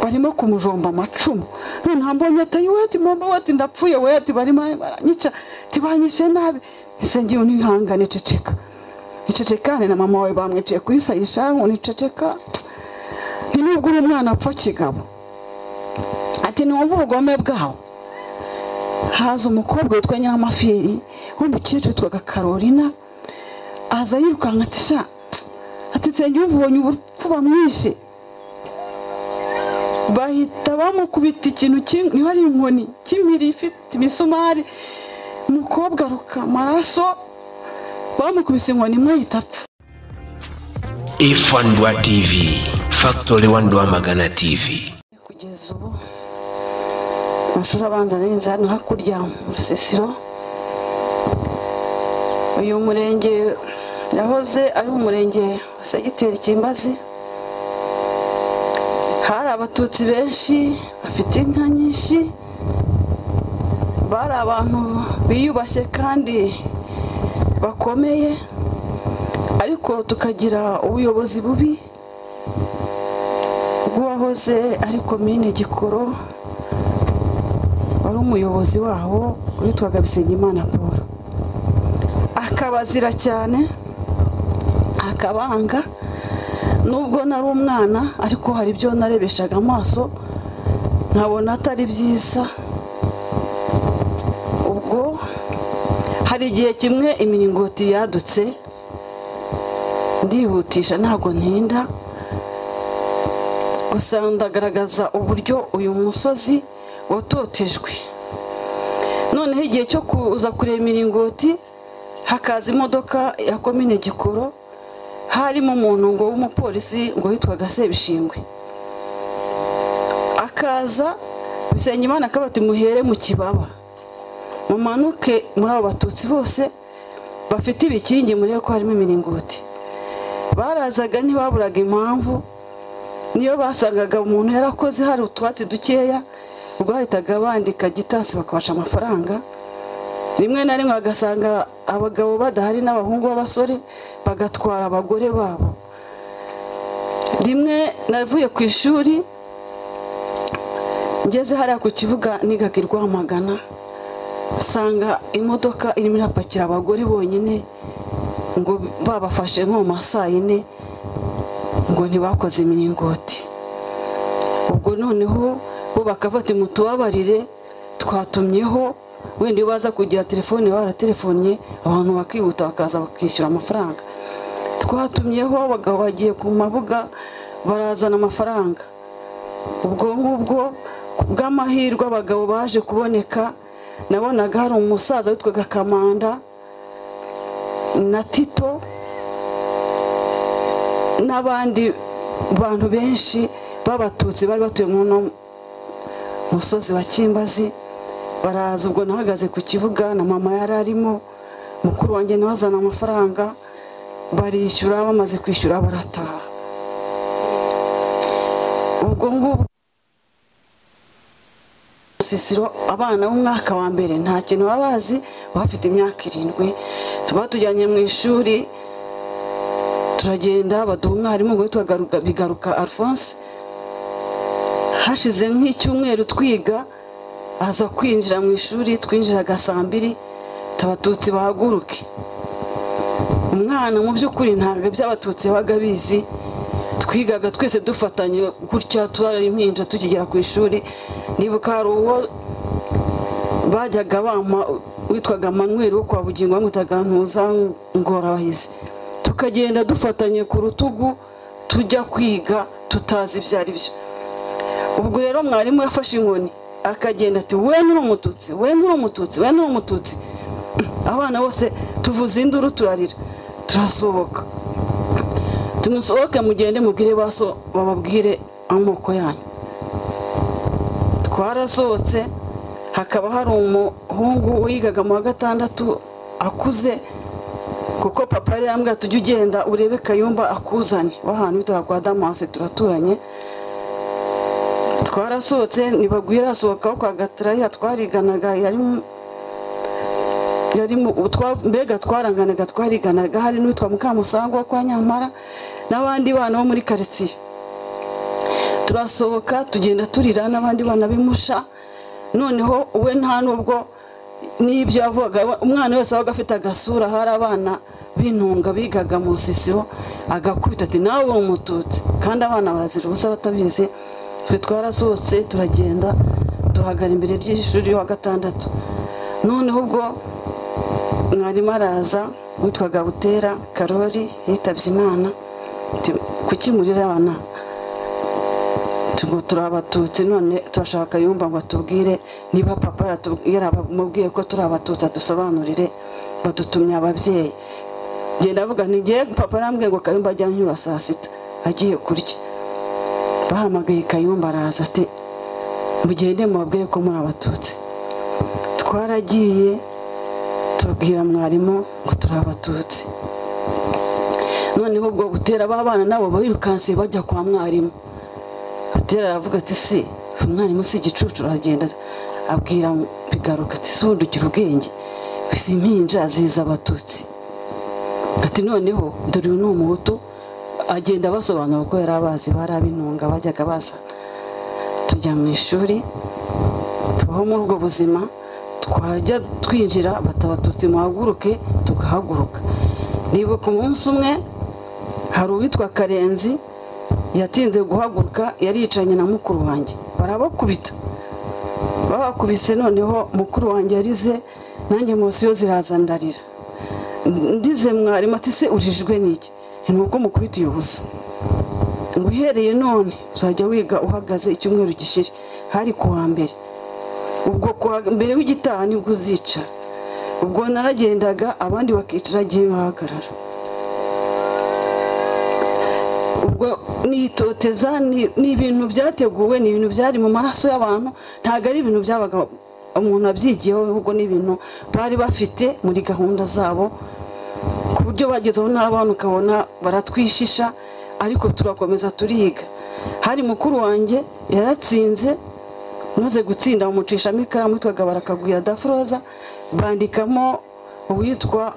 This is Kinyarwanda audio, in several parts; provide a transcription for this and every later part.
barimo kumujomba amacumu noneho mbonye atayi wati mama wati ndapfuye wati barimo baranyica ntibanyishe nabi ese ngewe ntihangane ceceka nicecekane na mama wawe bamwiciye kuri sayishamu niceceka ni nubwo uri umwana apfa kigabo ati ntiwumve ubugome bwawo haza umukobwa witwa nyiramafiri w'umukecuru witwaga karorina aza yirukanka ati sha ati nsenge ubonye urupfu bamwishe bahita bamukubita ikintu niba ari inkoni cy'impiri ifite imisumari umukobwa aruka amaraso bamukubise inkoni imwe ahita apfa ifandwa tv factory wanduwamagana tv kugeza ubu amashuri abanza neza hano hakurya mu rusisiro uyu murenge yahoze ari umurenge wa segiteri kimbazi hari abatutsi benshi bafite inka nyinshi bari abantu biyubashye kandi bakomeye ariko tukagira ubuyobozi bubi bw'uwahoze ari komine gikoro wari umuyobozi waho witwaga bisengimana paul akabazira cyane akabanga nubwo nari umwana ariko hari ibyo narebeshaga amaso nkabona atari byiza ubwo hari igihe kimwe imiringoti yadutse ndihutisha ntabwo ntinda gusa ndagaragaza uburyo uyu musozi watotejwe noneho igihe cyo kuza kureba imiringoti hakaza imodoka ya komine gikoro harimo umuntu ngo w'umupolisi ngo witwaga sebishingwe akaza bisengimana akabati muhere mu kibaba mumanuke muri abo batutsi bose bafite ibikingi murebe ko harimo imiringoti barazaga ntibaburaga impamvu niyo basangaga umuntu yarakoze hari utwatsi dukeya rwahitaga bandika gitasi bakabasha amafaranga rimwe na rimwe bagasanga abagabo badahari n'abahungu b'abasore bagatwara abagore babo rimwe navuye ku ishuri ngeze hariya ku kibuga nigaga irwamagana usanga imodoka irimo irapakira abagore bonyine ngo babafashe nko mu masaa yine ngo ntibakoze imiringoti ubwo noneho bo bakafata mutubabarire twatumyeho wenda iyo baza kugira telefone baratelefonnye abantu bakihuta bakaza bakishyura amafaranga twatumyeho abagabo bagiye ku mabuga barazana amafaranga ubwo ngubwo bw'amahirwe abagabo baje kuboneka nabonaga hari umusaza witwaga kamanda na tito n'abandi bantu benshi b'abatutsi bari batuye mu musozi wa kimbazi baraza ubwo nahagaze ku kibuga na mama yari arimo mukuru wanjye nawe azana amafaranga barishyura bamaze kwishyura barataha ubwo ngubwo sisiro abana b'umwaka wa mbere nta kintu baba bazi bafite imyaka irindwi tuba tujyanye mu ishuri turagenda baduha umwarimu witwa bigaruka alphonse hashize nk'icyumweru twiga aza kwinjira mu ishuri twinjiraga saa mbiri abatutsi bahaguruke umwana mu by'ukuri ntabwo iby'abatutsi babaga bizi twigaga twese dufatanye gutya turara impinja tukigera ku ishuri nibuka hari uwo bajyaga bama witwaga manweri wo kwa bugingo bamwitaga ntuza ngorabahizi tukagenda dufatanye ku rutugu tujya kwiga tutazi ibyo ari byo ubwo rero mwarimu yafashe inkoni akagenda ati we nturi umututsi we nturi umututsi we nturi umututsi abana bose tuvuze induru turarira turasohoka tumusohoke mugende mubwire baso bababwire amoko yanyu twarasohotse hakaba hari umuhungu wigaga mu wa gatandatu akuze kuko papa yari yambwira tujye ugenda urebe kayumba akuzane w'ahantu bitaga kwa damase turaturanye twarasohotse ntibagwira asohokaho kwa gatarayiha twariganaga mbega twaranganaga twariganaga hari n'uwitwa mukamusango wo kwa nyamara n'abandi bana bo muri karitsiye turasohoka tugenda turira n'abandi bana b'imusha noneho we nta nubwo n'ibyo yavugaga umwana wese wabaga afite agasura hari abana b'intunga bigaga mu nsisiro agakubita ati nawe uri umututsi kandi abana barazira ubusa batabizi twe twarasohotse turagenda duhagara imbere ry'ishuri wa gatandatu noneho ubwo mwarimu araza witwaga butera karori yitabye imana kuki murirana ngo turi abatutsi none turashaka yumva ngo atubwire niba papa yaramubwiye ko turi abatutsi adusobanurire badutumye ababyeyi genda avuga ntigiye papa arambwiye ngo kayumba ajya anyura saa sita agiye kurya bahamagaye kayumba araza ati mugende mubabwire ko muri abatutsi twaragiye tubwira mwarimu ngo turi abatutsi noneho ubwo butera abana nabo birukanse bajya kwa mwarimu butera aravuga ati si umwarimu si igicucu aragenda abwira bigaruka ati si ubundi ugira ubwenge izi mpinja ziza abatutsi ati noneho dore uyu ni umuhutu agenda abasobanura uko yari abazi bari ab'intunga bajyaga baza tujya mu ishuri tubaho muri ubwo buzima twajya twinjira batabatutsi muhaguruke tugahaguruka nibuka umunsi umwe hari uwitwa karenzi yatinze guhaguruka yaricanye na mukuru wanjye barabakubita babakubise noneho mukuru wanjye yarize nanjye munsi yo ziraza ndarira ndize mwarimu ati se urijwe n'iki ni uko mukubitiye ubusa ngo uhereye none uzajya wiga uhagaze icyumweru gishira hari ku wa mbere ubwo kuwa mbere w'igitaha nibwo uzicara ubwo naragendaga abandi bakicara agiye bahagarara ubwo nitoteza ni ibintu byateguwe ni ibintu byari mu maraso y'abantu ntabwo ari ibintu byabaga umuntu abyigiyeho ahubwo ni ibintu bari bafite muri gahunda zabo ku buryo bagezeho n'abana ukabona baratwishisha ariko turakomeza turiga hari mukuru wanjye yaratsinze maze gutsinda bamucishamo ikaramu yitwaga barakagwira dafroza bandikamo uwitwa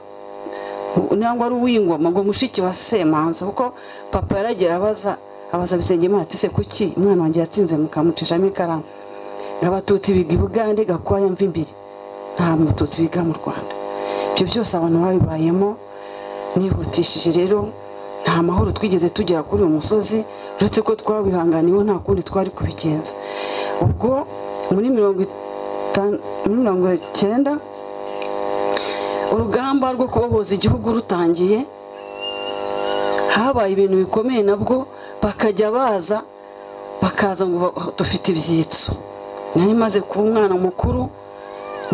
nangwa ari uw'ingoma ngo mushiki wa semanza kuko papa yaragira abaza abaza bisengimana ati se kuki umwana wanjye yatsinze mukamucishamo ikaramu abatutsi biga i bugande gakwaya mva imbere nta mututsi biga mu rwanda ibyo byose abantu babibayemo nihutishije rero nta mahoro twigeze tugera kuri uyu musozi uretse ko twabihanganiwe nta kundi twari kubigenza ubwo muri mirongo itanu muri mirongo icyenda urugamba rwo kubohoza igihugu rutangiye habaye ibintu bikomeye nabwo bakajya baza bakaza ngo dufite ibyitso nari maze kuba umwana mukuru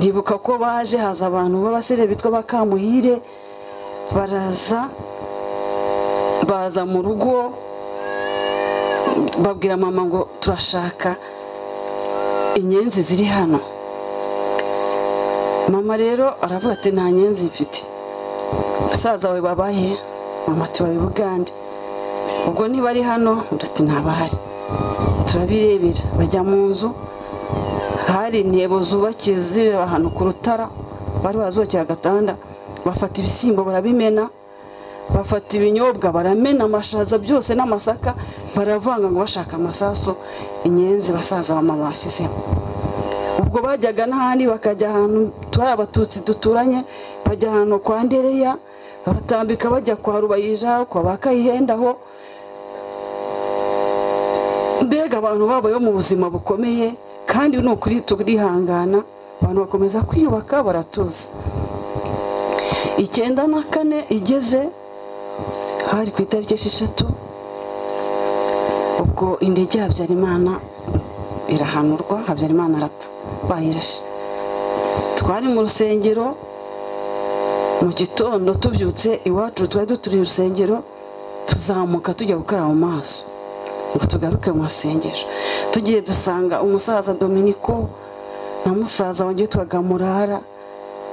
ndibuka ko baje haza abantu b'abasire bitwa bakamuhire baraza baza mu rugo babwira mama ngo turashaka inyenzi ziri hano mama rero aravuga ati nta nyenzi mfite musaza we babaye mama tubaye bugande ubwo niba ari hano urati ntabahari turabirebera bajya mu nzu hari intebo zubakiye zireba ahantu ku rutara bari bazubakira agatanda bafata ibishyimbo barabimena bafata ibinyobwa baramena amashaza byose n'amasaka baravanga ngo bashaka amasaso inyenzi basaza bama bashyizemo ubwo bajyaga n'ahandi bakajya ahantu turi abatutsi duturanye bajya ahantu kwa ndereya batambika bajya kwa rubayija kwa ba kayihendaho mbega abantu babayeho mu buzima bukomeye kandi ni ukuri turihangana abantu bakomeza kwiyubaka baratuza icyenda na kane igeze hari ku itariki esheshatu ubwo indege ya habyarimana irahanurwa habyarimana arapfa bayirashe twari mu rusengero mu gitondo tubyutse iwacu twari duturiye urusengero tuzamuka tujya gukaraba mu maso ngo tugaruke mu masengesho tugiye dusanga umusaza dominiko na musaza wongeye tukagamurara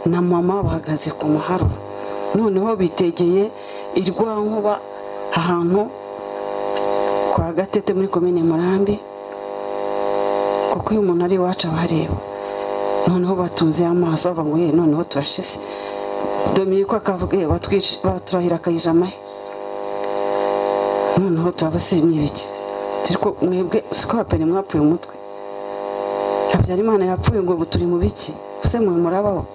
na mama bahagaze ku muharo noneho bitegeye irwankuba ahantu kwa gatete muri komine murambi kuko iyo umuntu ari iwacu aba areba noneho batunze amaso bavuga ngo yewe noneho turashize dominiko akavuga yewe batwica baraturahira akayijamahe noneho turabasiriye n'ibiki turiko mwebwe siko abapeni mwapfuye umutwe habyarimana yapfuye ngo ubu turi mu biki ese mwe murabaho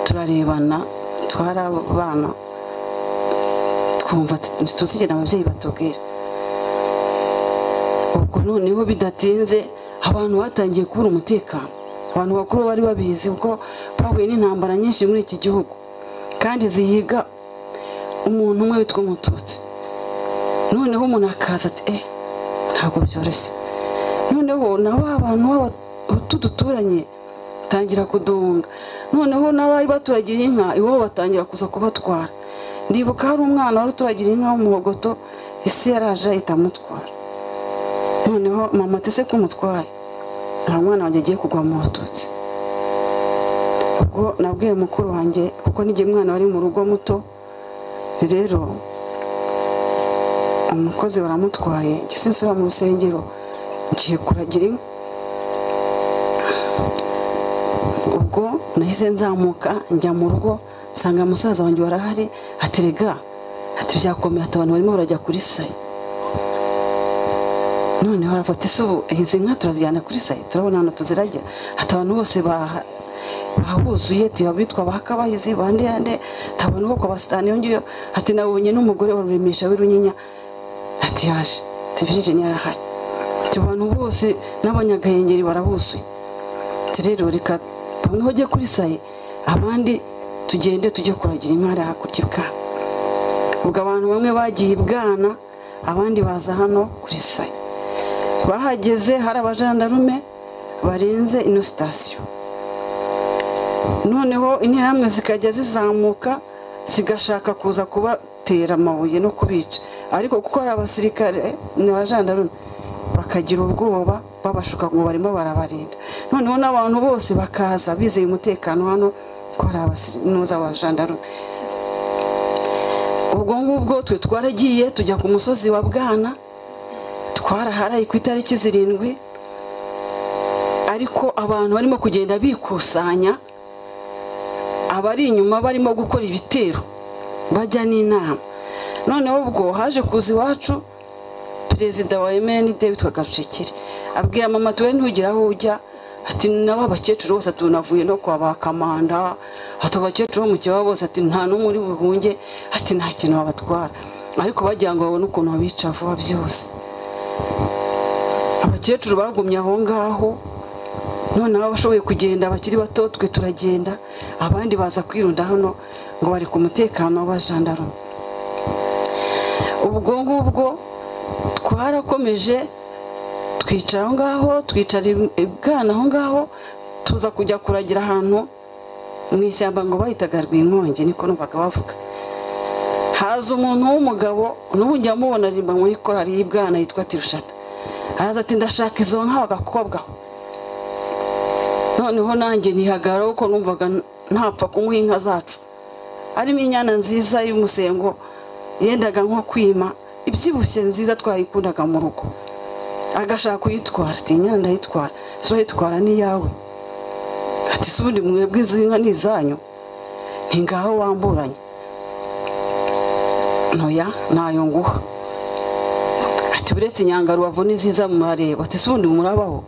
turarebana twarabana twumva ntituzigera ababyeyi batubwira ubwo noneho bidatinze abantu batangiye kubura umutekano abantu bakuru bari babizi kuko bahuye n'intambara nyinshi muri iki gihugu kandi zihiga umuntu umwe witwa umututsi noneho umuntu akaza ati eh ntabwo byoroshye noneho nabo abantu b'abahutu duturanye batangira kudunga noneho n'abari baturagiye inka iwabo batangira kuza kubatwara ndibuka hari umwana wari uturagira inka w'umuhogoto isi yaraje itamutwara noneho mama atese kumutwaye nta mwana wanjye agiye kugwa mu batutsi ubwo nabwiye mukuru wanjye kuko n'igihe umwana wari mu rugo muto rero umukozi baramutwaye njye sinsubira mu rusengero ngiye kuragira inka ubwo nahise nzamuka njya mu rugo nsanga musaza wanjye warahari aterega ati byakomeye ati abantu barimo barajya kuri sayi noneho arafata isubu izi nka turazijyana kuri sayi turabona hano tuziragira ati abantu bose bahuzuye tuba bitwa bahakabahizi bande yande tabona ubwoko basitani iyo ngiyo ati nabonye n'umugore wa ruremisha w'irunyinya ati yaje tibirije yarahari ati abantu bose n'abanyagahengeri barahuzuye ati rero reka bamwe bajye kuri sayi abandi tugende tujye kuragira inka hariya hakurya ibwana ubwo abantu bamwe bagiye ibwana abandi baza hano kuri sayi bahageze hari abajandarume barinze ino sitasiyo noneho interahamwe zikajya zizamuka zigashaka kuza kubatera amabuye no kubica ariko kuko hari abasirikare ni abajandarume bakagira ubwoba babashuka ngo barimo barabarinda noneho n'abantu bose bakaza bizeye umutekano hano ko hari abasinuza abajandarume ubwo ngubwo twe twaragiye tujya ku musozi wa bwana twaraharaye ku itariki zirindwi ariko abantu barimo kugenda bikusanya abari inyuma barimo gukora ibitero bajya n'inama noneho ubwo haje kuza iwacu perezida wa emenide witwa gacikire abwira mama tuwe ntugire aho ujya ati nabo abakecuru bose tunavuye no kwa ba kamanda ati abakecuru bo mu kibaho bose ati nta n'umwe uri buhunge ati nta kintu babatwara ariko bagira ngo babone ukuntu babica vuba byihuse abakecuru bagumye aho ngaho noneho abashoboye kugenda bakiri bato twe turagenda abandi baza kwirunda hano ngo bari ku mutekano w'abajandarume ubwo ngubwo twarakomeje twicara aho ngaho twicara ibwana aho ngaho tuza kujya kuragira ahantu mu ishyamba ngo bahitaga rw'inkongi niko numvaga bavuga haza umuntu w'umugabo n'ubu njya mubona aririmba muri korari y'ibwana yitwa tirushata araza ati ndashaka izo nka bagakobwaho noneho nanjye nihagarara kuko numvaga ntapfa kumuha inka zacu harimo inyana nziza y'umusengo yendaga nko kwima ibyibushye nziza twayikundaga mu rugo agashaka kuyitwara ati nyine ndayitwara si uyitwara n'iyawe ati si ubundi mwebwe izo nka ni izanyu ni ngaho wamburanye ntoya ntayo nguha ati buretse inyanga rubavu ni nziza murareba ati si ubundi murabaho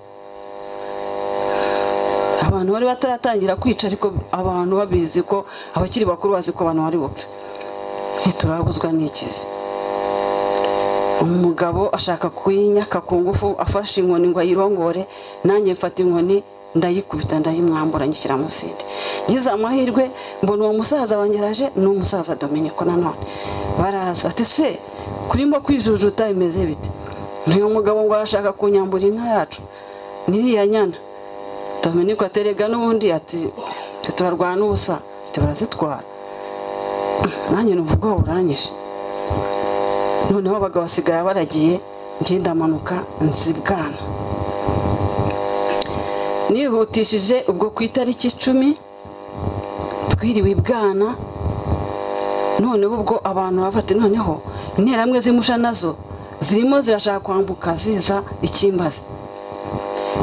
abantu bari bataratangira kwica ariko abantu babizi ko abakiri bakuru bazi ko abantu bari bupfe ntiturabuzwa n'ikizi umugabo ashaka kuyinyaka ku ngufu afashe inkoni ngo ayirongore nanjye mfata inkoni ndayikubita ndayimwambura ngishyira musinde ngize amahirwe mbona uwo musaza wangeraje ni umusaza dominiko nanone baraza ati se kurimo kwijujuta bimeze bite ntuyu mugabo ngo arashaka kunyambura inka yacu n'iriya nyana dominiko aterega n'ubundi ati turarwana ubusa ati barazitwara nanjye numva ubwoba buranyishe noneho abagabo basigaye baragiye ngenda amanuka nzibwana nihutishije ubwo ku itariki icumi twiriwe ibwana noneho ubwo abantu bafata noneho interamwe z'imusha nazo zirimo zirashaka kwambuka ziza ikimbazi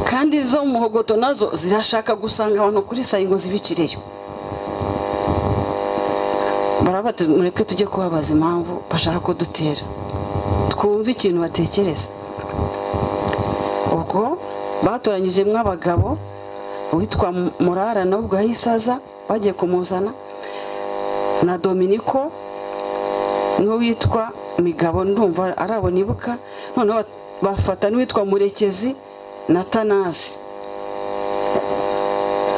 kandi izo muhogoto nazo zirashaka gusanga abantu kuri sayi ngo zibicireyo barabati mureke tujye kubabaza impamvu bashaka kudutera twumve ikintu batekereza ubwo batoranyijemo abagabo uwitwa murara na ubwo ahisaza bagiye kumuzana na dominiko n'uwo witwa migabo ndumva arabo nibuka noneho bafata n'uwitwa murekezi na tanazi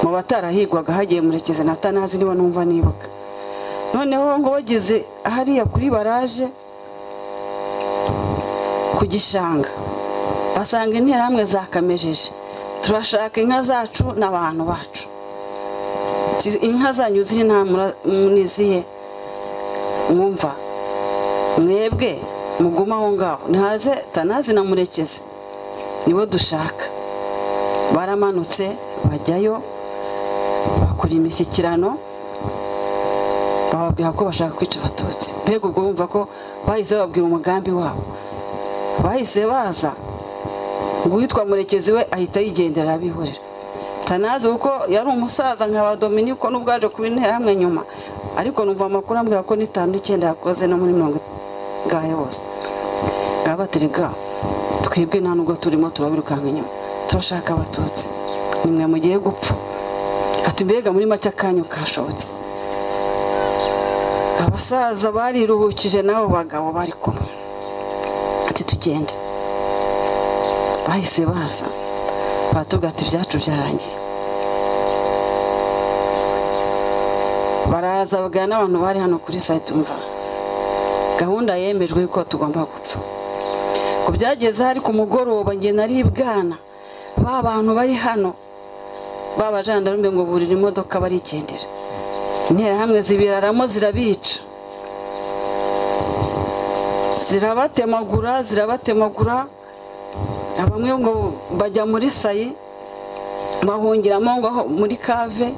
mu batarahigwaga hagiye murekezi na tanazi niba numva nibuka noneho ngo bageze hariya kuri baraje ku gishanga basanga interahamwe zakamejeje turashaka inka zacu n'abantu bacu Ti- inka zanyu ziri nta niziye mwumva mwebwe muguma aho ngaho ntihaze tanazi na murekezi nibo dushaka baramanutse bajyayo bakora imishyikirano bababwira ko bashaka kwica abatutsi mbega ubwo bumva ko bahise bababwira umugambi wabo bahise baza ngo uwitwa murekezi we ahita yigendera abihorera tanazi kuko yari umusaza nka ba dominiko n'ubwo yaje kuba interahamwe nyuma ariko numva amakuru ambwira ko n'itanu n'icyenda yakoze no muri mirongo ngahe bose ngaha batiriga twebwe nta nubwo turimo turabirukanka inyuma turashaka abatutsi nimwe mugiye gupfa ati mbega muri make akanyu kashobotse abasaza bariruhukije n'abo bagabo bari kumwe ati tugende bahise baza baratubwira ati ibyacu byarangiye baraza bagana n'abantu bari hano kuri sayiti umva gahunda yemejwe yuko tugomba gupfa ku byageze hari ku mugoroba njye nari ibwana ba bantu bari hano ba bajandarume ngo burira imodoka barigendera interahamwe zibiraramo zirabica zirabatemagura zirabatemagura bamwe ngo bajya muri sayi bahungiramo ngo aho muri kave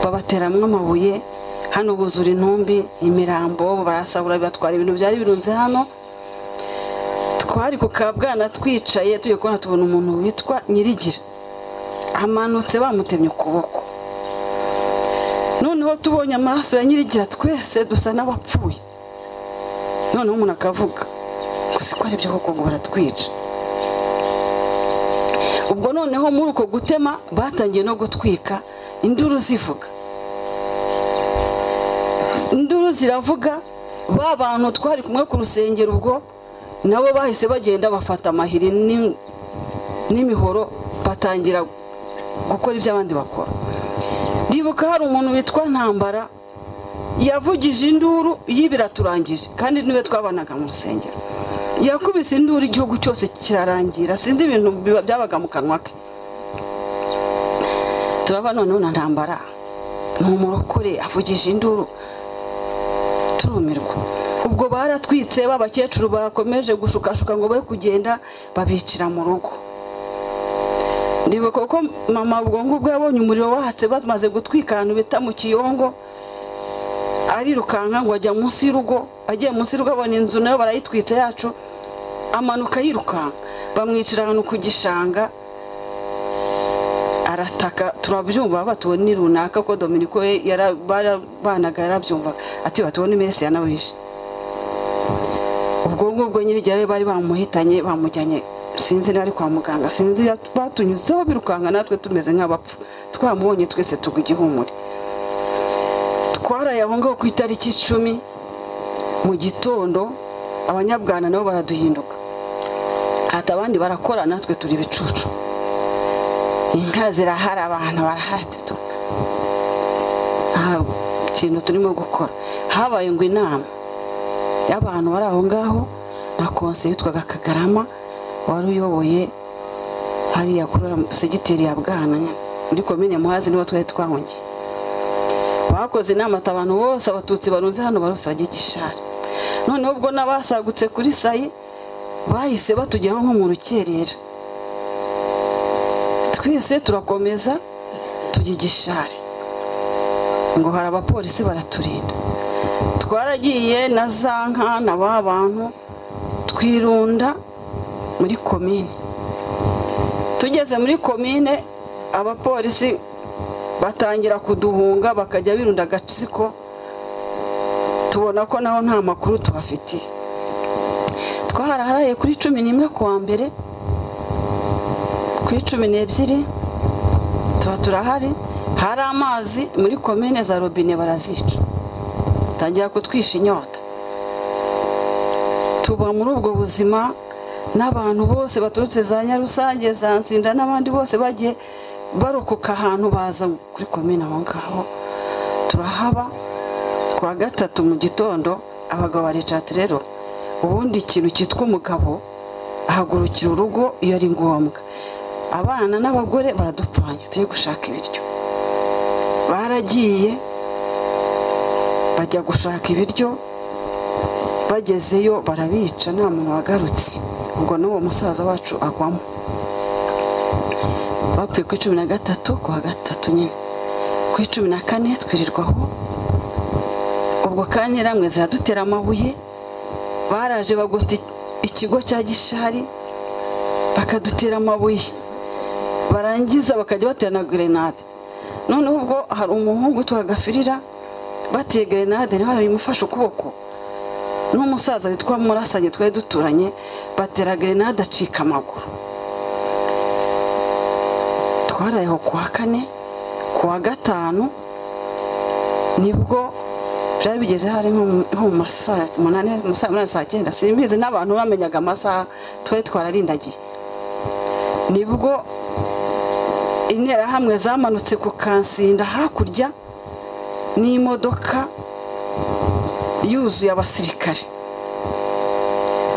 babateramo amabuye hano buzura intumbi imirambo barasabura bibatwara ibintu byari birunze hano twari ku kabwana twicaye tugiye kubona tubona umuntu witwa nyirigira amanutse bamutemye ukuboko noneho tubonye amaraso ya nyirigira twese dusa n'abapfuye noneho umuntu akavuga ngo si ko ari byo koko ngo baratwica ubwo noneho muri uko gutema batangiye no gutwika induru zivuga induru ziravuga ba bantu twari kumwe ku rusengero ubwo nabo bahise bagenda bafata amahiri n'im- n'imihoro batangira gukora ibyo abandi bakora ndibuka hari umuntu witwa ntambara yavugije induru yibiraturangije kandi niwe twabanaga mu rusengero yakubise induru igihugu cyose kirarangira sinzi ibintu biba- byabaga mu kanwa ke turava noneho na ntambara ni umurokore avugije induru turumirwa ubwo baratwitse b'abakecuru bakomeje gushukashuka ngo be kugenda babicira mu rugo ndibuka ko mama ubwo ngubwo yabonye umuriro wahatse bamaze gutwika ahantu bita mu kiyongo arirukanka ngo ajya munsi y'urugo agiye munsi y'urugo abona inzu nayo barayitwitse yacu amanuka yirukanka bamwicira ahantu ku gishanga arataka turabyumva batubona ni runaka ko dominiko we yara- barabanaga yarabyumvaga ati batubona iminsi yanabishe ubwo ngubwo nyir'igihe we bari bamuhitanye bamujyanye sinzi niba ari kwa muganga sinzi iyo batunyuzeho birukanka natwe tumeze nk'abapfu twamubonye twese tugwa igihumure twaraye aho ngaho ku itariki icumi mu gitondo abanyabwana nabo baraduhinduka hata abandi barakora natwe turi ibicucu inka zirahara abantu barahara tutu nta kintu turimo gukora habaye ngo inama y'abantu bari aho ngaho na konse yitwaga kagarama wari uyoboye hariya kuri uriya segiteri ya bwana nyine muri komine muhazi niho twari twahungiye bakoze inama ati abantu bose abatutsi barunze hano barose bajye gishari noneho ubwo n'abasagutse kuri sayi bahise batugeraho nko mu rukerera twese turakomeza tujya igishari ngo hari abapolisi baraturinda twaragiye na za nkana ba bantu twirunda muri komine tugeze muri komine abapolisi batangira kuduhunga bakajya birunda agatsiko tubona ko naho nta makuru tubafitiye twaharaharaye kuri cumi n'imwe ku wa mbere kuri cumi n'ebyiri tuba turahari hari amazi muri komine za robine barazica tangira kutwisha inyota tuba muri ubwo buzima n'abantu bose baturutse za nyarusange za nsinda n'abandi bose bagiye barokoka ahantu baza kuri komine aho ngaho turahaba kuwa gatatu mu gitondo abagabo baricaye rero ubundi ikintu cyitwa umugabo ahagurukira urugo iyo ari ngombwa abana n'abagore baradupfanya tujye gushaka ibiryo baragiye bajya gushaka ibiryo bagezeyo barabica nta muntu wagarutse ubwo n'uwo musaza wacu agwamo bapfuye ku cumi na gatatu ku wa gatatu nyine ku cumi na kane twirirwaho ubwo kandi ramwe ziradutera amabuye baraje bagota ikigo cya gishari bakadutera amabuye barangiza bakajya batera na gerenade noneho ubwo hari umuhungu tuhagafirira bateye gerenade niba bimufashe ukuboko n'umusaza witwa murasanye twari duturanye batera gerenade acika amaguru twarayeho ku wa kane ku wa gatanu nibwo byari bigeze hari nko mu masaha umunani mu saa munani saa cyenda simbizi n'abantu bamenyaga amasaha twari twararindagiye nibwo interahamwe zamanutse ku kansinda hakurya n'imodoka yuzuye abasirikare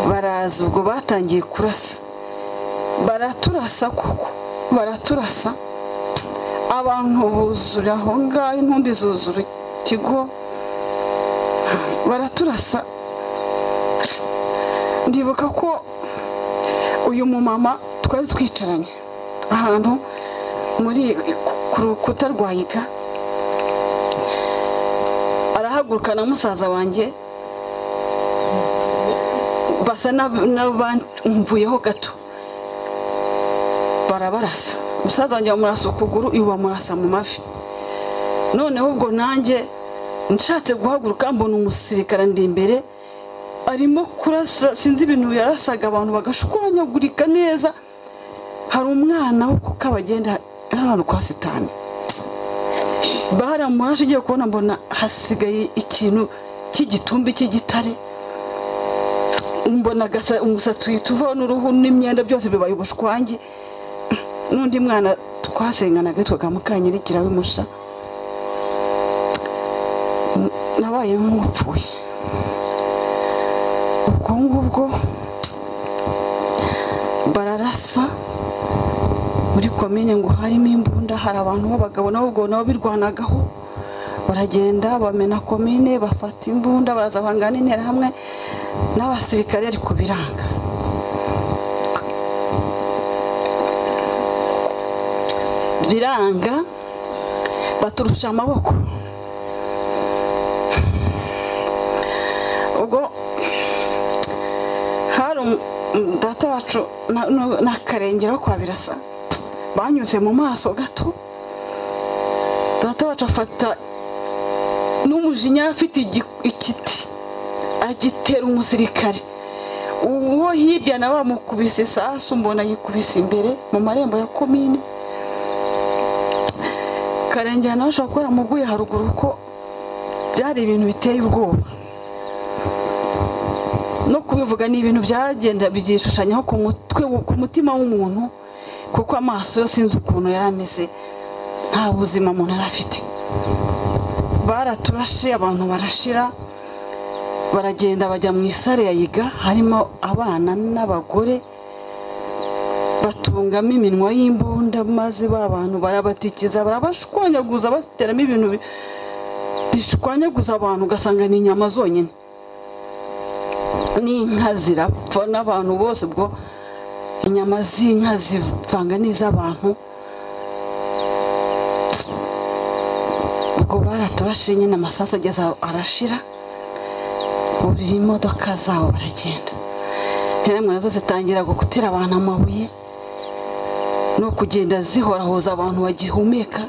baraza ubwo batangiye kurasa baraturasa kuko baraturasa abantu buzura aho ngaho intumbi zuzura ikigo baraturasa ndibuka ko uyu mumama twari twicaranye ahantu muri ku rukuta rwa yiga arahaguruka na musaza wanjye basa n'abamvuyeho gato barabarasa musaza wanjye bamurasa ukuguru uyu bamurasa mu mavi noneho ubwo nanjye nshatse guhaguruka mbona umusirikare ndi imbere arimo kurasa sinzi ibintu yarasaga abantu bagashwanyagurika neza hari umwana wo kuko abagenda ahantu kwa sitani baramurashe ugiye kubona mbona hasigaye ikintu cy'igitumbi cy'igitare mbona umusatsi uhita uvaho n'uruhu n'imyenda byose bibaye ubushwangi n'undi mwana twasenganaga witwaga mukanyirikira w'imusha nabaye nk'upfuye ubwo ngubwo bararasa muri komine ngo harimo imbunda hari abantu b'abagabo nabo ubwo nabo birwanagaho baragenda bamena komine bafata imbunda baraza bahangana n'intera hamwe n'abasirikare ariko biranga biranga baturusha amaboko ubwo hari data wacu n'akarengero kwa birasa banyuze mu maso gato data wacu afata n'umujinya afite igiti agitera umusirikare uwo hirya nawe bamukubise isasu mbona yikubise imbere mu marembo ya komini karengera nawe ashobora kuba yaramuguye haruguru kuko byari ibintu biteye ubwoba no kubivuga ni ibintu byagenda byishushanyaho ku mutwe ku mutima w'umuntu kuko amaso yo sinzi ukuntu yari ameze nta buzima umuntu yari afite baraturashe abantu barashira baragenda bajya mu isare ya yiga harimo abana n'abagore batungamo iminwa y'imbunda maze ba bantu barabatikiza barabashwanyaguza bateramo ibintu bishwanyaguza abantu ugasanga ni inyama zonyine n'inka zirapfa n'abantu bose ubwo inyama z'inka zivanga n'iz'abantu ubwo baraturashe nyine amasasu ageze arashira burira imodoka zabo baragenda ntiramwe nazo zitangira gutera abantu amabuye no kugenda zihorahoza abantu bagihumeka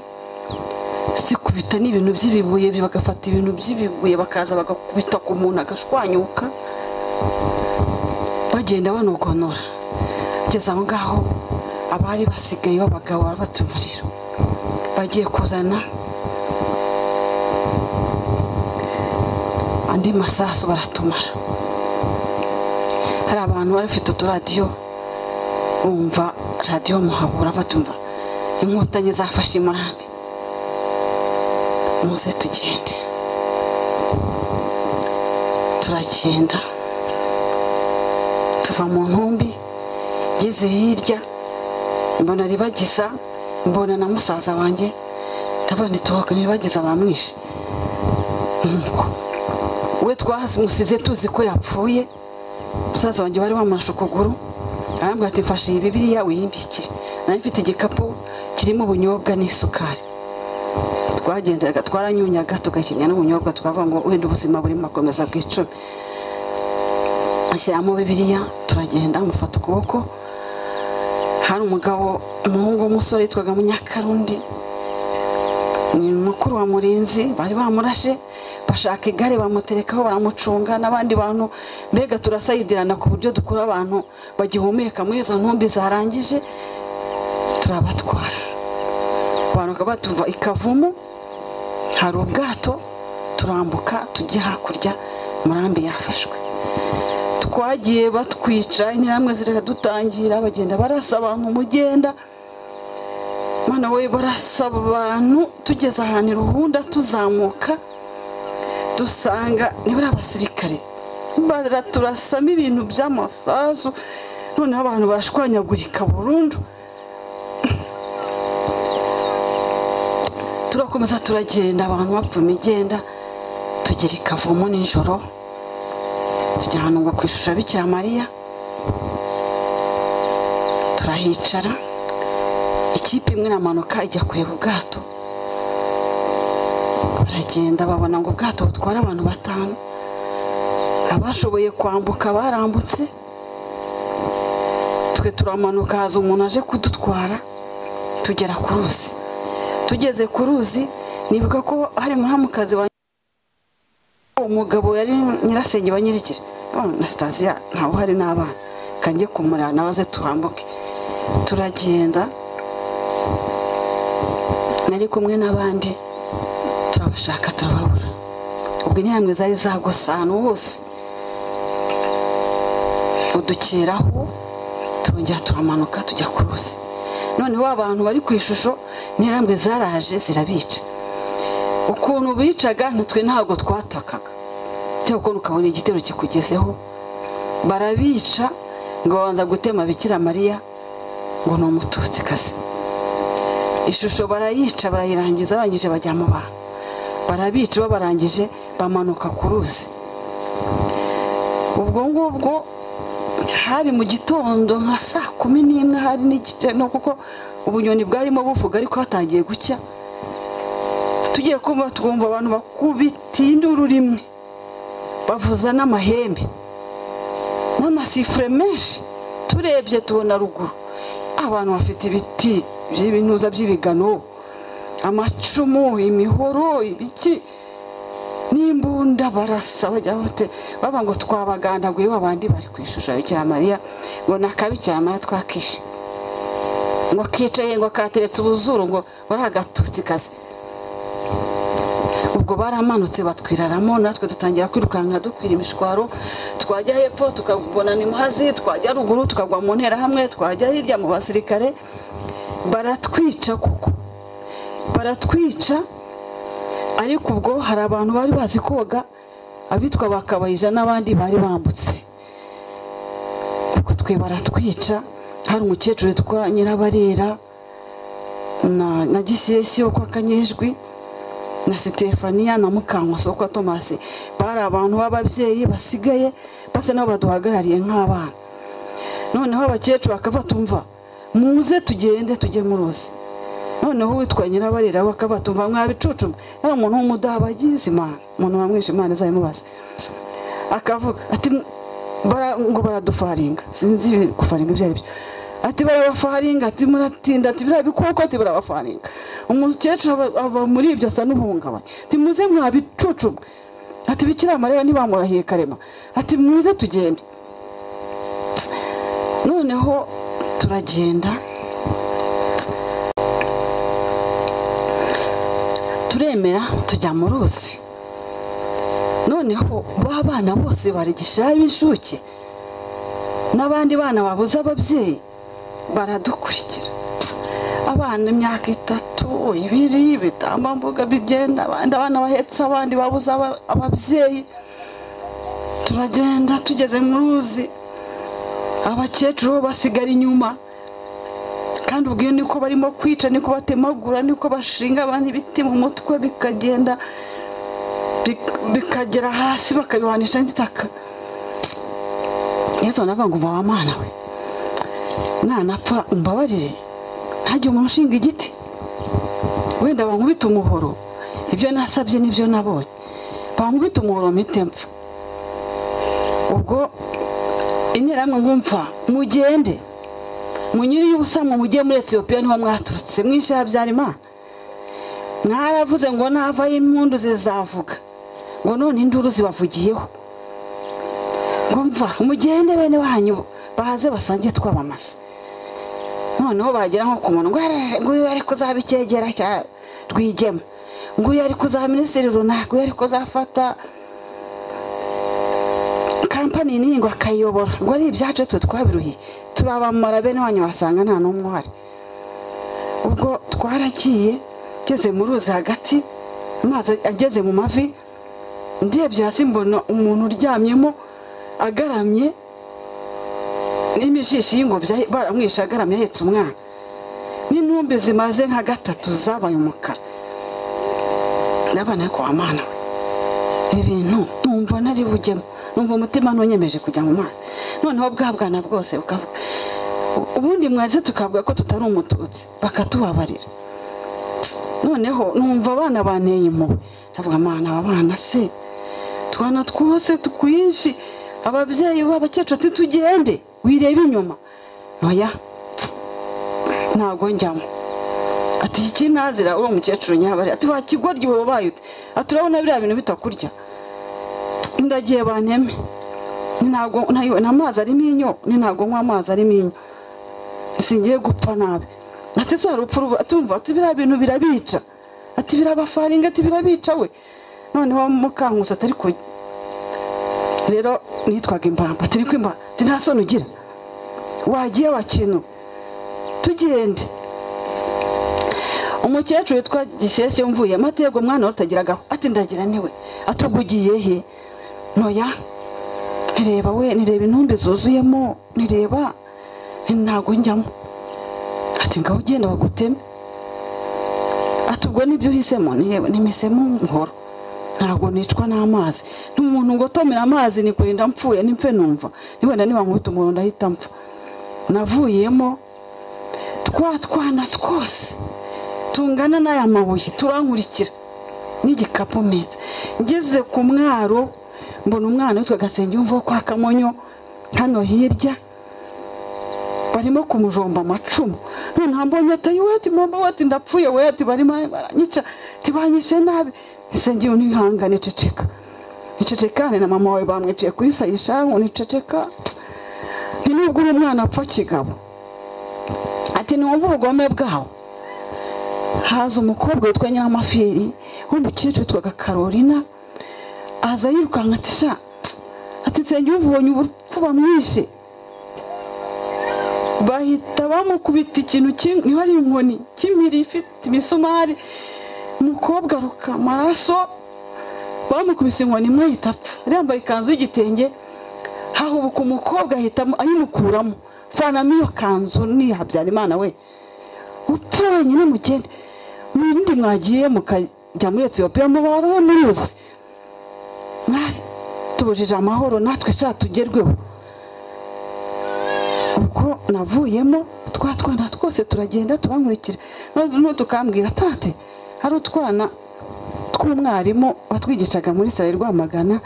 zikubita n'ibintu by'ibibuye bagafata ibintu by'ibibuye bakaza bagakubita ku muntu agashwanyuka bagenda banogonora kugeza aho ngaho abari basigaye b'abagabo barabata umuriro bagiye kuzana andi masasu baratumara hari abantu bari bafite uturadiyo bumva radiyo muhabura batumva inkotanyi zafashe i murambi muze tugende turagenda tuva mu ntumbi ngeze hirya mbona ribagiza mbona na musaza wanjye ndabona itohoka ntibagiza bamwishe nuko we twamusize tuzi ko yapfuye musaza wanjye wari wamulashe ukuguru arambwira ati mfashe iyi bibiriya wiyimbikire nari mfite igikapu kirimo ubunyobwa n'isukari twagendaga twaranyunyaga tugakinya n'ubunyobwa twavuga ngo wenda ubuzima burimo akomeza bw'icumi ashyiramo bibiriya turagenda amufata ukuboko hari umugabo umuhungu w'umusore witwaga munyakarundi ni mukuru wa murinzi bari bamurashe bashaka igare bamuterekaho baramucunga n'abandi bantu mbega turasayidirana ku buryo dukura abantu bagihumeka muri izo ntumbi zarangije turabatwara abantu bakaba batuva i kavumu hari ubwato turambuka tujya hakurya murambi yafashwe twagiye batwica intambwe dutangira bagenda barasa abantu mugenda mwana we barasa abantu tugeze ahantu iruhunda tuzamuka dusanga nibura abasirikare baraturasamo ibintu by'amasasu noneho abantu barashwanyagurika burundu turakomeza turagenda abantu bapfa imigenda tugera i kavumu nijoro tujya ahantu ngo ku ishusho ya bikira mariya turahicara ikipe imwe iramanuka ijya kureba ubwato baragenda babona ngo ubwato butwara abantu batanu abashoboye kwambuka barambutse twe turamanuka haza umuntu aje kudutwara tugera ku ruzi tugeze ku ruzi nibuka ko hari muhamukazi wa umugabo yari nyirasenge wa nyirikire na sitasiyo ntawe uhari n'abana kange kumurira nawe aze tuhambuke turagenda nari kumwe n'abandi turabashaka turababura ubwo intambwe zari zagose ahantu hose udukeraho turongera turamanuka tujya ku ruzi noneho abantu bari ku ishusho n'intambwe zaraje zirabica ukuntu bicaga ntitwe ntabwo twatakaga cyangwa ukuntu ukabona igitero kikugezeho barabica ngo babanza gutema bikira mariya ngo ni umututsikazi ishusho barayica barayirangiza barangije bajya mu bantu barabica babarangije bamanuka ku ruzi ubwo ngubwo hari mu gitondo nka saa kumi n'imwe hari n'igice no kuko ubunyoni bwarimo buvuga ariko hatangiye gucya tugiye kumva twumva abantu bakubita induru rimwe bavuza n'amahembe n'amasifure menshi turebye tubona ruguru abantu bafite ibiti by'ibinuza by'ibigano amacumu imihoro ibiki n'imbunda barasa bajya bote baba ngo twabagandaguye babandi bari ku ishusho ya bikiramariya ngo ni akabikiramariya twakishe ngo kicaye ngo kateretse ubuzuru ngo bari agatutsi kazi ubwo baramanutse batwiraramo natwe dutangira kwirukanka dukwira imishwaro twajya hepfo tukabona ni muhazi twajya ruguru tukagwa mu nterahamwe twajya hirya mu basirikare baratwica kuko baratwica ariko ubwo hari abantu bari bazi koga abitwa bakabayija n'abandi bari bambutse ubwo twe baratwica hari umukecuru witwa nyirabarera na gisesi wo kwa kanyejwi na sitefaniya na mukankuso kwa tomasi bari abantu b'ababyeyi basigaye basa nabo baduhagarariye nk'abana noneho abakecuru bakava tumva muze tugende tujye muruzi noneho uwitwa nyirabarira bakava tumva mwabicucu ari umuntu w'umudabagizi imana umuntu wamwishe imana izayimubaza akavuga ati ngo baradufaringa sinzi gufaringa ibyo ari byo ati barabafaringa ati muratinda ati biriya bikoko ati barabafaringa umukecuru aba muri ibyo asa n'ubuhungabanya ati muze mwabicucu ati bikira amareba ntibamurahiye karema ati muze tugende noneho turagenda turemera tujya mu ruzi noneho ba bana bose barigisha b'incuke n'abandi bana babuze ababyeyi baradukurikira abana imyaka itatu ibiri ibitambambuga bigenda abandi abana bahetse abandi babuze aba- ababyeyi turagenda tugeze mu ruzi abakecuru bo basigara inyuma kandi ubwo iyo niko barimo kwica niko batemagura niko bashinga abandi ibiti mu mutwe bikagenda bik- bikagera hasi bakabihanisha n'itaka yesu anavuga ngo umva wa mwana we nanapfa umbabarire ntajya umuntu ushinga igiti wenda bankubita umuhoro ibyo nasabye nibyo nabonye bankubita umuhoro mpite mpfa ubwo interahamwe nkumva mugende munyiriye ubusa mwe mujye muri etiyopiya niho mwaturutse mwishe habyarimana mwaravuze ngo navayo impundu zizavuga ngo none induru zibavugiyeho ngumva mugende bene wanyu bahaze basangiye twabamasa noneho bagira nko ku muntu ngo "Eeeh, nguyu ari kuzaba icyegera cya rwigema nguyu ari kuzaba minisitiri runaka nguyu ari kuzafata kampani nini ngo akayiyobora ngo ari ibyacu twe twabiruhiye turabamara bene wanyu wasanga nta n'umwe uhari ubwo twaragiye ngeze mu ruzi hagati amazi ageze mu mavi ndebye hasi mbona umuntu uryamyemo agaramye n'imijishi y'ingobyi ahe- baramwishe agaramye ahetse umwana n'intumbi zimaze nka gatatu zabaye umukara ndabona ko wamana we ibintu numva nari bujyemo numva umutima ntunyemeje kujya mu mazi noneho bwa bwana bwose bukavuga U- ubundi mwarize tukavuga ko tutari umututsi bakatubabarira noneho numva abana banteye impuhwe ndavuga mwana aba bana se twana twose twinshi ababyeyi b'abakecuru ati tugende wirebe inyuma ntoya ntago njyamo ati iki nazira uwo mukecuru nyabari ati bakigoryi wowe ubaye ute ati urabona biriya bintu bitakurya ndagiye banteme Ni ntago ntayo- nta mazi arimo inyo ni ntago nywa amazi arimo inyo singiye gupfa nabi ati se hari upfa atumva ati biriya bintu birabica ati birabafaringa ati birabica we noneho mukankusi atari ku rero nitwaga imbamba turi kwimba ati nta soni ugira wagiye wakintu tugende umukecuru witwa gishyeshya mvuye amatego mwana utagiraga ati ndagira niwe atugugiye he ntoya ntireba we nireba intumbi zuzuyemo nireba nti ntago njyamo ati ngaho ugenda baguteme ati ubwo nibyo uhisemo Ni- nimisemo nkora ntago nicwa n'amazi n'umuntu ngo tomera amazi ni kurinda mpfuye n'impfe numva ni wenda niba nkubita umuntu ndahita mpfa navuyemo twa twana twose tungana n'aya mabuye turankurikira n'igikapu mpetse ngeze ku mwaro mbona umwana witwa gasenge wumva wo kwa kamonyo hano hirya barimo kumujomba amacumu noneho mbonye ati "Ayo, ati mama we ati ndapfuye we ati barimo baranyica ntibanyishe nabi isenge unihangane ceceka nicecekane na mama wawe bamwiciye kuri sayishamu niceceka ni nubwo uri umwana apfa kigabo ati ntiwumva ubugome bwawo haza umukobwa witwa nyiramaferi w'umukecuru witwaga karolina aza yirukanka ati sha ati nsenge ubonye urupfu bamwishe bahita bamukubita ikintu kimwe niba ari inkoni cy'impiri ifite imisumari umukobwa aruka amaraso bamukubise inkoni imwe ahita apfa yari yambaye ikanzu y'igitenge hahubuka umukobwa ahita ayimukuramo fanamo iyo kanzu ni habyarimana we upfa wenyine mugende mwirinde mwagiye mukajya muri etiyopiya mubarohe muri ruzi mwatubujije amahoro natwe sha tugerweho ubwo navuyemo twa twana twose turagenda turankurikira noneho tukambwira tate hari utwana tw'umwarimu watwigishaga muri sare rwamagana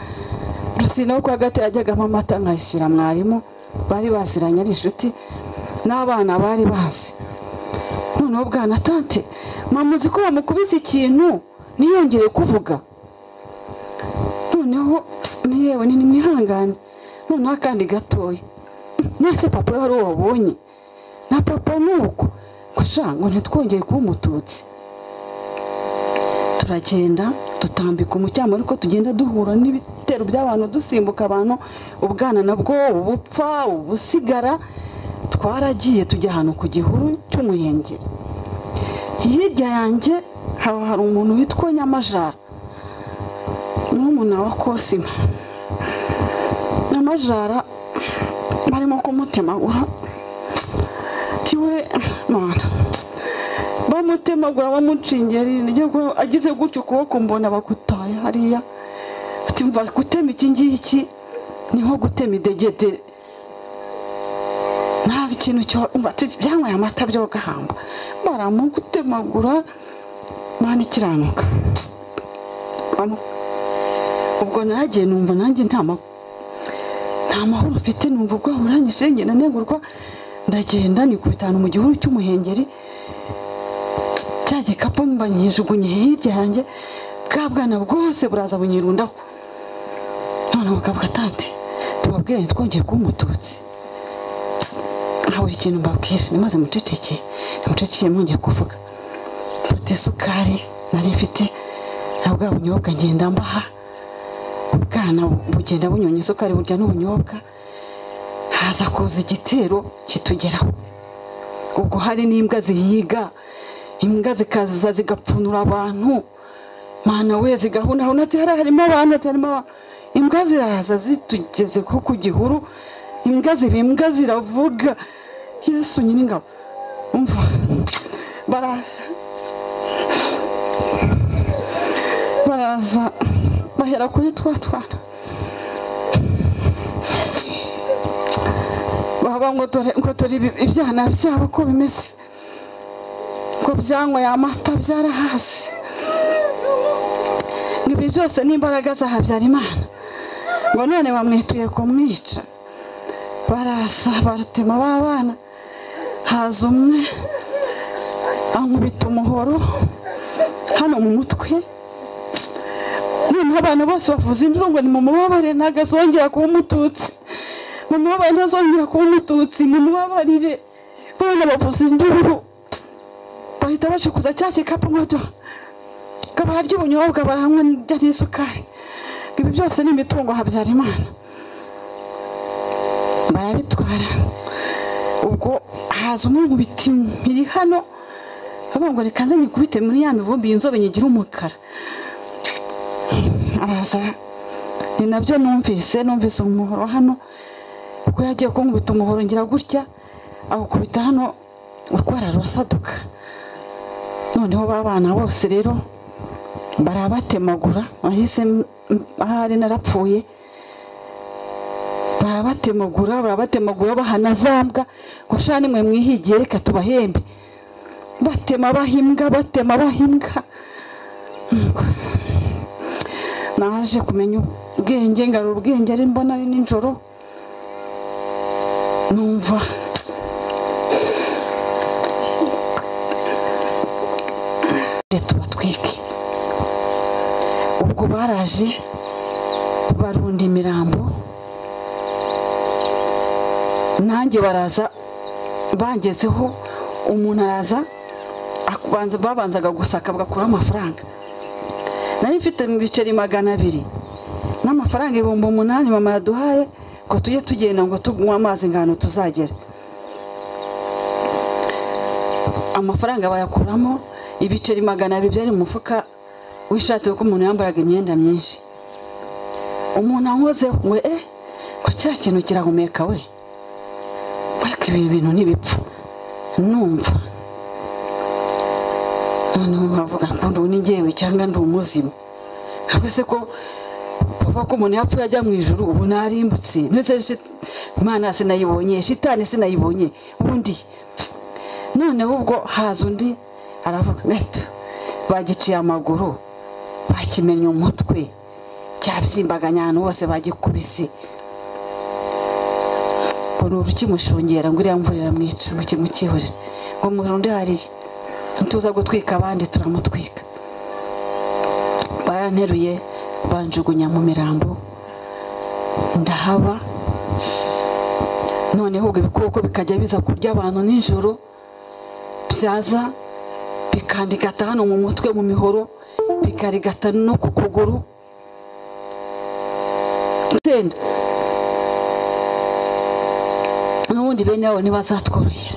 rusinaho kwa gati yajyagamo amata nkayishyira mwarimu bari baziranye ari inshuti n'abana bari bazi noneho bwana tante mama uzi ko bamukubise ikintu ntiyongere kuvuga noneho niyewe ni nimwihangane noneho akandi gatoya mwese papa we wari wabonye na papa nuko gusa ngo ntitwongere kuba umututsi turagenda dutambika umucyamo ariko tugenda duhura n'ibitero by'abantu dusimbuka abantu ubwana nabwo ubupfa ubusigara twaragiye tujya ahantu ku gihuru cy'umuyengeri hirya yanjye haba hari umuntu witwa nyamajara n'umuna wa kosima nyamajara barimo kumutemagura tiwe none bamutemagura bamucingera nibwo agize gutyo ukuboko mbona bagutaye hariya ati mva gutema iki ngiki ni nko gutema idegede nta kintu cyo mva ati byanyweye amata byo gahamba baramugutemagura mwana ikiranuka Bamu- ubwo nagiye numva nanjye nta ma- nta mahoro mfite numva ubwoba buranyishe ngenda negurwa ndagenda nikubita ahantu mu gihuru cy'umuhengeri cya gikapu mba nyijugunye hirya yanjye bwa bwana bwose buraza bunyirundaho none bakavuga tante tubabwire ntitwongere kuba umututsi nta buri kintu mbabwira nimaze mucecekeye nimucecekeye mwongeye kuvuga mfata isukari nari mfite na bwa bunyobwa ngenda mbaha ubwana bugenda bunyonya isukari burya n'ubunyobwa haza kuza igitero kitugeraho ubwo hari n'imbwa zihiga imbwa zikaza zigapfunura abantu mana we zigahunahuna ati hariya harimo abantu ati harimo abantu imbwa ziraza zitugeze nko ku gihuru imbwa ziba imbwa ziravuga yesu nyir'ingabo umva baraza baraza bahera kuri twa twana baba ngo dore ngo dore ibi- ibyana byabo ko bimeze ngo byanyweye amata byarahaze ngo ibi byose ni imbaraga za habyarimana ngo none bamwituye kumwica baraza baratema ba bana haza umwe ankubita umuhoro hano mu mutwe noneho abantu bose bavuza induru ngo nimumubabare ntabwo azongera kuba umututsi mumubabare ntazongera kuba umututsi mumubabarire bana bavuza induru bahita bacikuza cya gikapu nkacyo kabara ry'ubunyobwa baranywa n'irya n'isukari ngo ibi byose ni imitungo habyarimana barabitwara ubwo haza umwe mu biti biri hano avuga ngo reka nze nyikubite muri ya mivumbi y'inzobe nyigira umukara araza ni nabyo numvise numvise umuhoro hano ubwo yagiye kunkubita umuhoro ngira gutya awukubita hano urwara rurasaduka noneho ba bana bose rero barabatemagura nahise m- m- ahari narapfuye barabatemagura barabatemagura bahana za mbwa ngo shani nimwe mwihigiye reka tubahembe batema bahimbwa batema bahimbwa naje kumenya ubwenge ngarura ubwenge ari mbona ari nijoro numva tubatwike ubwo baraje barunda imirambo nanjye baraza bangezeho umuntu araza akubanza- babanzaga gusaka bagakuraho amafaranga nari mfite mu biceri magana abiri n'amafaranga ibihumbi umunani mama yaduhaye ngo tujye tugenda ngo tunywe amazi ingano tuzagera amafaranga bayakuramo ibiceri magana abiri byari mu mufuka w'ishati kuko umuntu yambaraga imyenda myinshi umuntu ankozeho ngo eh ko cya kintu kirahumeka we ariko ibi bintu ntibipfa numva noneho nkavuga ngo ubu ni njyewe cyangwa ndi umuzimu ahubwo se ko kuva ko umuntu yapfuye ajya mu ijuru ubu narimbutse ndetse shi- imana sinayibonye shitani sinayibonye undi noneho ubwo haza undi aravuga gato bagiciye amaguru bakimenye umutwe cyabyimbaganya ahantu hose bagikubise ngo ni urukimushungera ngo iriya mvura iramwica ngo kimukihorere ngo murundi hariya nituza gutwika abandi turamutwika baranteruye banjugunya mu mirambo ndahaba noneho ubwo ibikoko bikajya biza kurya abantu nijoro byaza bikandigata hano mu mutwe mu mihoro bikarigata no ku kuguru nsenda n'ubundi bene wabo ntibazatworohera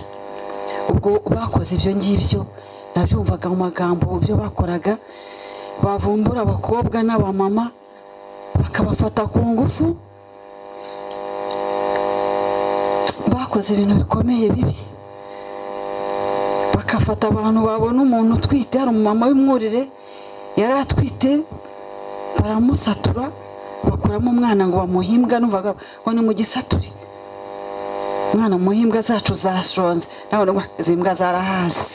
ubwo bakoze ibyo ngibyo nabyumvaga mu magambo byo bakoraga bavumbura abakobwa n'abamama bakabafata ku ngufu bakoze ibintu bikomeye bibi bakafata abantu babona umuntu utwite hari umumama w'imwurire yari atwite baramusatura bakuramo umwana ngo bamuhimbwa numvaga ngo ni mu gisaturi umwana muhe imbwa zacu zashonze nabona ngo izi mbwa zarahaze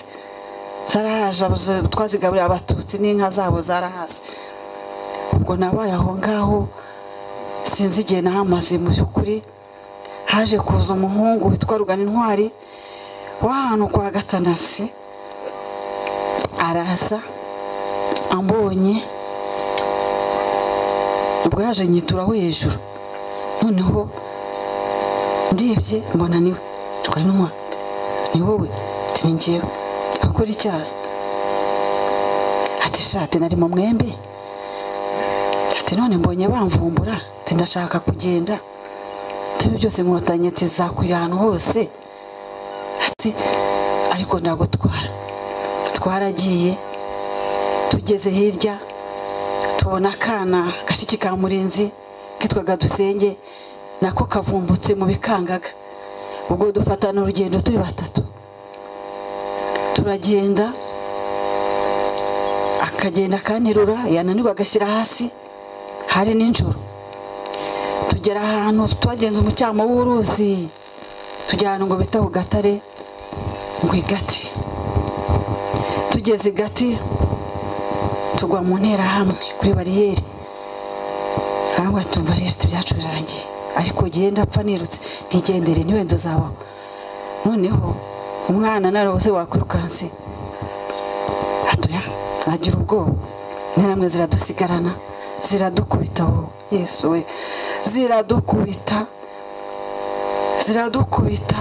zarahaje abo- twazigaburiye abatutsi n'inka zabo zarahaze ubwo nabaye aho ngaho sinzi igihe nahamaze mu by'ukuri haje kuza umuhungu witwa rugana intwari w'ahantu kwa gatanasi araza ambonye ubwo yaje nyituraho hejuru noneho ndebye mbona niwe twari n'umwa ni wowe ati ni njyewe akora icyaha ati shati nari mu mwembe ati none mbonye bamvumbura ati ndashaka kugenda ati ibyo byose nkotanyi ati zakwira ahantu hose ati ariko ndagutwara twaragiye tugeze hirya tubona akana gashiki ka murinzi kitwaga dusenge nako kavumbutse mu bikangaga ubwo dufatana urugendo turi batatu turagenda akagenda akanterura yananirwa agashyira hasi hari n'injoro tugera ahantu twagenze umucyamo w'uruzi tugera ahantu ngo bita ku gatare ngo igati tugeze igati tugwa mu nterahamwe kuri bariyeri arangwa tumva rero ati ibyacu birangiye ariko ugiye ndapfa nirutse ntigendere ntiwenda uzabaho noneho umwana nawe wose wakwirukanse atoya agira ubwoba interahamwe ziradusigarana ziradukubita wowe yesu we ziradukubita ziradukubita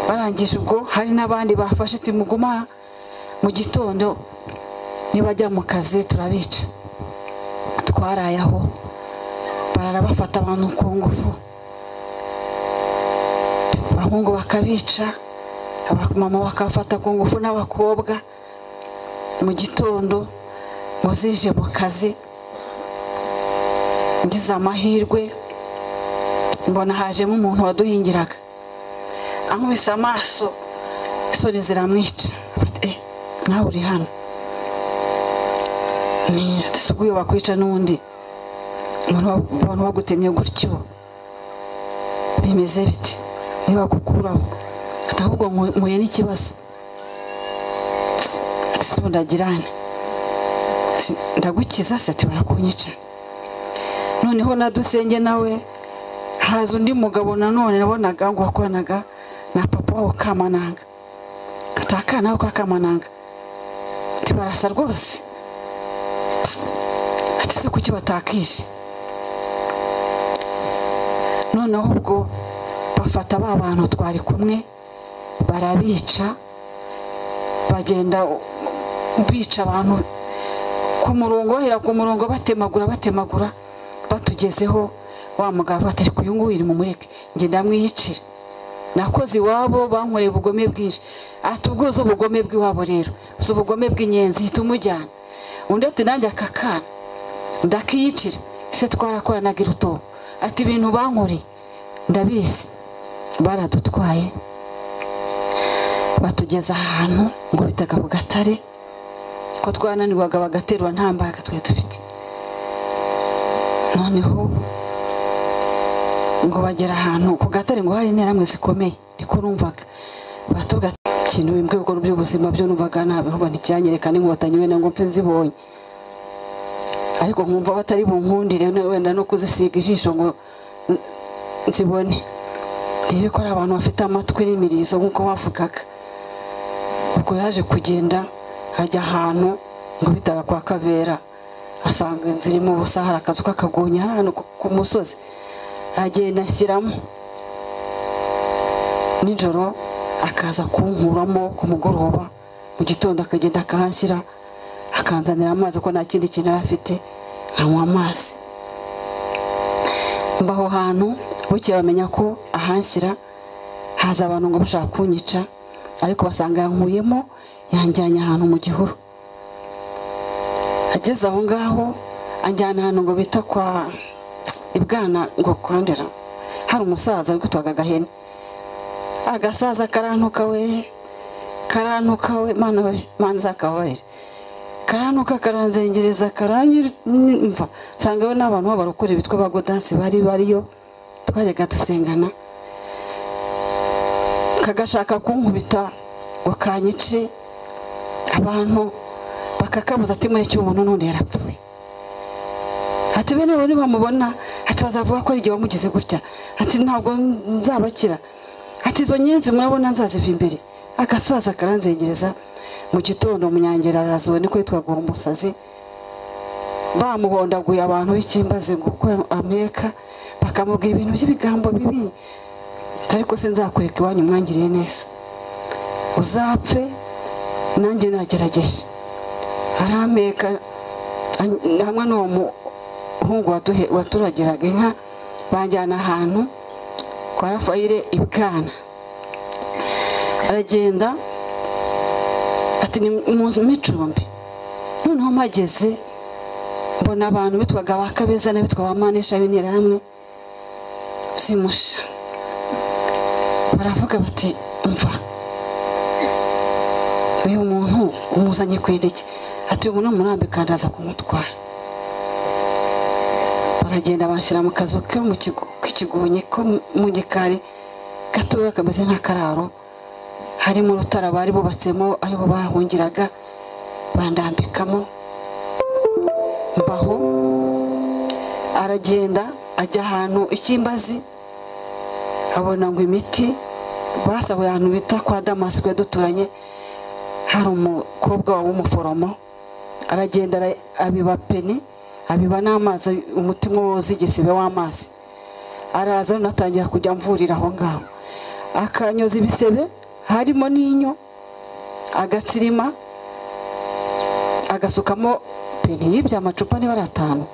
barangije ubwo hari n'abandi bafashe ati muguma aha, mu gitondo nibajya mu kazi turabica twaraye aho barara bafata abantu ku ngufu abahungu bakabica abamama bakabafata ku ngufu n'abakobwa mu gitondo ngo zije mu kazi ngize amahirwe mbona hajemo umuntu waduhingiraga ankubise amaso isoni ziramwica Afata, "Eh, nawe uri hano ni ati si uguye wakwica n'undi umuntu wa- abantu bagutemye gutyo bimeze biti ntibagukuraho ati ahubwo nku- mpuye n'ikibazo ati si ubu ndagirane Ati, ndagukiza se ati barakunyica noneho na dusenge nawe haza undi mugabo nanone nabonaga ngo wakoranaga na papa wabo kamananga ati akana ko kamananga ati barasa rwose ati se kuki batakishe noneho ubwo bafata ba bantu twari kumwe barabica bagenda bica abantu ku murongo bahera ku murongo batemagura batemagura batugezeho wa mugabo atari ku nguyu iri mu mureke ngenda mwiyicire nakoze iwabo bankoreye ubugome bwinshi ati ubwo uzi ubugome bw'iwabo rero uzi ubugome bw'inyenzi hita umujyana undi ati nanjye aka kana ndakiyicira se twarakoranaga irutobo ati ibintu bankoreye ndabizi baradutwaye batugeza ahantu ngo bitaga ku gatare ko twananirwaga bagaterura nta mbaraga twari dufite noneho ngo bagera ahantu ku gatare ngo hari interahamwe zikomeye niko numvaga batuga ikintu bimwe mu bikorwa by'ubuzima byo numvaga ntabwo ntibyanyereka n'inkotanyi wenda ngo mpe nzibonye ariko nkumva batari bunkundire no- wenda no kuzisiga ijisho ngo n- nzibone rero ko ari abantu bafite amatwi n'imirizo nk'uko bavugaga ubwo yaje kugenda ajya ahantu ngo bitaga kwa kavera asanga inzu irimo ubusa hari akazu k'akagunya hano ku- ku musozi agenda ashyiramo nijoro akaza kunkuramo ku mugoroba mu gitondo akagenda akahanshyira akanzanira amazi kuko nta kindi kintu yari afite nkanywa amazi mba aho hantu bukeye bamenya ko ahanshyira haza abantu ngo bashaka kunyica ariko basanga yankuyemo yanjyanye ahantu mu gihuru ageze aho ngaho anjyana ahantu ngo bita kwa ibwana ngo kwandura hari umusaza uri gutwaga agahene agasaza karantuka we karantuka we mana we mana uzakababarire karantuka karanzengereza karanyumva nsanga we n'abantu b'abarokore bitwa abagodansi bari bariyo twajyaga dusengana kagashaka kunkubita ngo kanyice abantu bakakabuza ati muri cy'umuntu n'undi yarapfuye ati bene bo ntibamubona ati bazavuga ko ari igihe wamugize gutya ati ntabwo nzabakira ati izo nyenzi murabona nzaziva imbere agasaza karanzengereza mu gitondo munyangera arazuwe niko yitwaga uwo musazi bamuhondaguye abantu b'ikimbaze gukora ameka bakamubwira ibintu by'ibigambo bibi ariko sinzakwereka iwanyu mwangiriye neza uzapfe nanjye nagerageje arameka an- hamwe n'uwo muhungu watuhe- waturagiraga inka banjyana ahantu kwa rafayire ibwana aragenda ati ni mu nzu micumbi noneho mpageze mbona abantu bitwaga ba kabeza n'abitwa ba manesha b'interahamwe zimusha baravuga bati mva uyu muntu umuzanye ku indege ati uyu muntu umurambi kandi aza kumutwara baragenda bashyira mu kazu ko mu kigo- k'ikigonyi ko mu gikari gatoya kameze nk'akararo harimo urutara bari bubatsemo ariho bahungiraga bandambikamo mbaho aragenda ajya ahantu ikimbazi abona ngo imiti basabuye ahantu bita kwa damasi twe duturanye hari umukobwa waba umuforomo aragenda ara- abiba peni abiba n'amazi umutima woza igisebe w'amazi araza noneho atangira kujya amvurira aho ngaho akanyoza ibisebe harimo n'inyo agatsirima agasukamo peni yibye amacupa niba ari atanu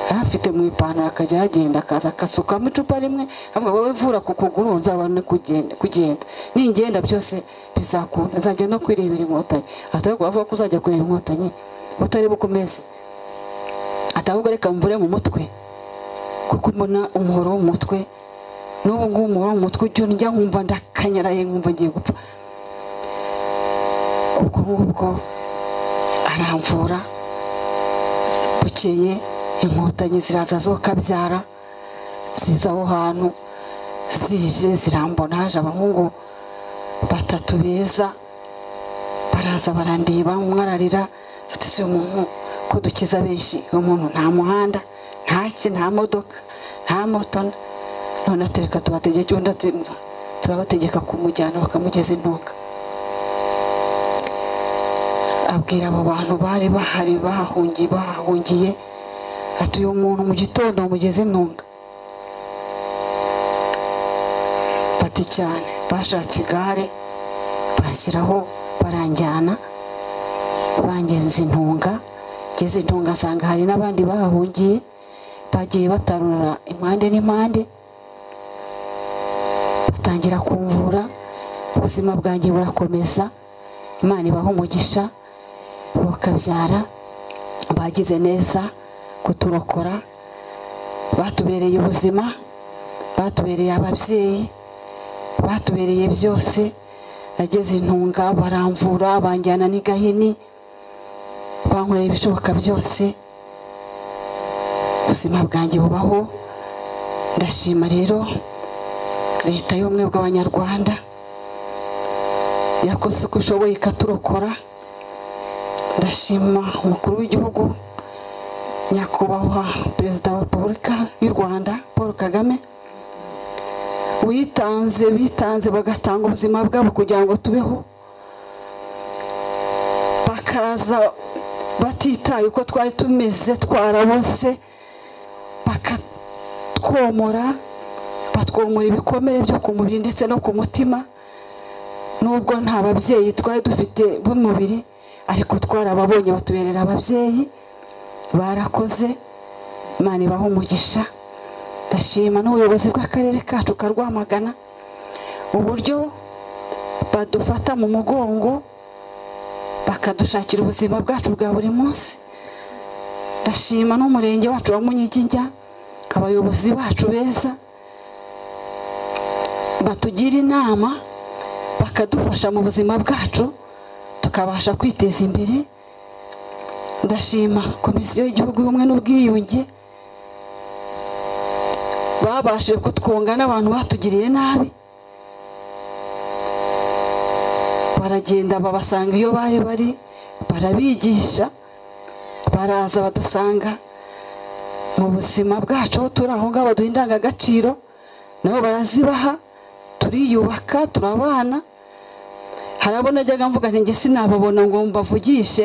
yari afite mu ipantaro akajya yagenda akaza agasukamo icupa rimwe avuga wowe vura ku kuguru nzabone kugenda kugenda ningenda byose bizakunda nzajya no kwirebera inkotanyi atari kubavuga ko uzajya kureba inkotanyi utari bukomeze atabwo reka mvure mu mutwe kuko mbona umuhoro wo mu mutwe n'ubu ngubu umuhoro wo mu mutwe ujya njya nkumva ndakanyaraye nkumva ngiye gupfa ubwo ngubwo aramvura bukeye inkotanyi ziraza zokabyara ziza aho hantu zije zirambona haje abahungu batatu beza baraza barandeba umwe ararira ati si umuntu ko dukiza benshi uyu muntu nta muhanda nta ki nta modoka nta moto none atereka tubategeke undi atumva turabategeka kumujyana bakamugeza intunga abwira abo bantu bari bahari bahahungiye bahahungiye ati uyu muntu mu gitondo mugeze intunga bati cyane bashatse igare bashyiraho baranjyana bangenza intunga ngeze intunga nsanga hari n'abandi bahahungiye bagiye batarura impande n'impande batangira kumvura ubuzima bwanjye burakomeza imana ibaha umugisha bakabyara bagize neza kuturokora batubereye ubuzima batubereye ababyeyi batubereye byose nageze intunga baramvura banjyana n'igahini bankorera ibishoboka byose ubuzima bwanjye bubaho ndashima rero leta y'ubumwe bw'abanyarwanda yakoze uko ishoboye ikaturokora ndashima umukuru w'igihugu nyakubahwa perezida wa repubulika y'u rwanda paul kagame witanze bitanze bagatanga ubuzima bwabo kugira ngo tubeho bakaza batitaye uko twari tumeze twarabose bakatwomora batwomora ibikomere byo ku mubiri ndetse no ku mutima nubwo nta babyeyi twari dufite b'umubiri ariko twarababonye batuberera ababyeyi barakoze imana ibaha umugisha ndashima n'ubuyobozi bw'akarere kacu ka rwamagana uburyo badufata mu mugongo bakadushakira ubuzima bwacu bwa buri munsi ndashima n'umurenge wacu wa munyiginya abayobozi bacu beza batugira inama bakadufasha mu buzima bwacu tukabasha kwiteza imbere ndashima komisiyo y'igihugu y'ubumwe n'ubwiyunge babashije kutwunga n'abantu batugiriye nabi baragenda babasanga iyo bari bari barabigisha baraza badusanga mu buzima bwacu aho turi aho ngaho baduha indangagaciro nabo barazibaha turiyubaka turabana harabona ajyaga mvuga nti njye sinababona ngo mbavugishe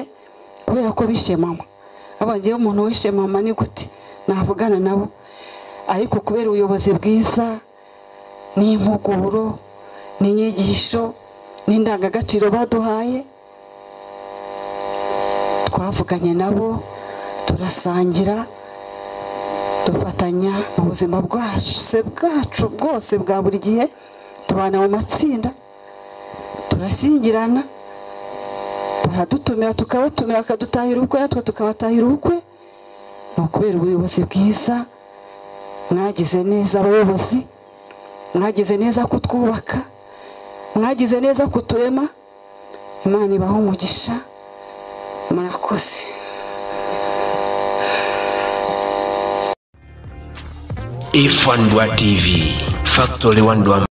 kubera ko bishe mama abagiyeho umuntu wishe mama ni gute navugana nabo ariko kubera ubuyobozi bwiza n'impuguro n'inyigisho n'indangagaciro baduhaye twavuganye nabo turasangira dufatanya mu buzima bwacu bwacu bwose bwa buri gihe tubana mu matsinda turashyingirana baradutumira tukabatumira bakadutahira ubukwe natwe tukabatahira ubukwe ni ukubera ubuyobozi bwiza mwagize neza abayobozi mwagize neza kutwubaka mwagize neza kuturema imana ibaha umugisha murakoze ifandwa tv factory wandwa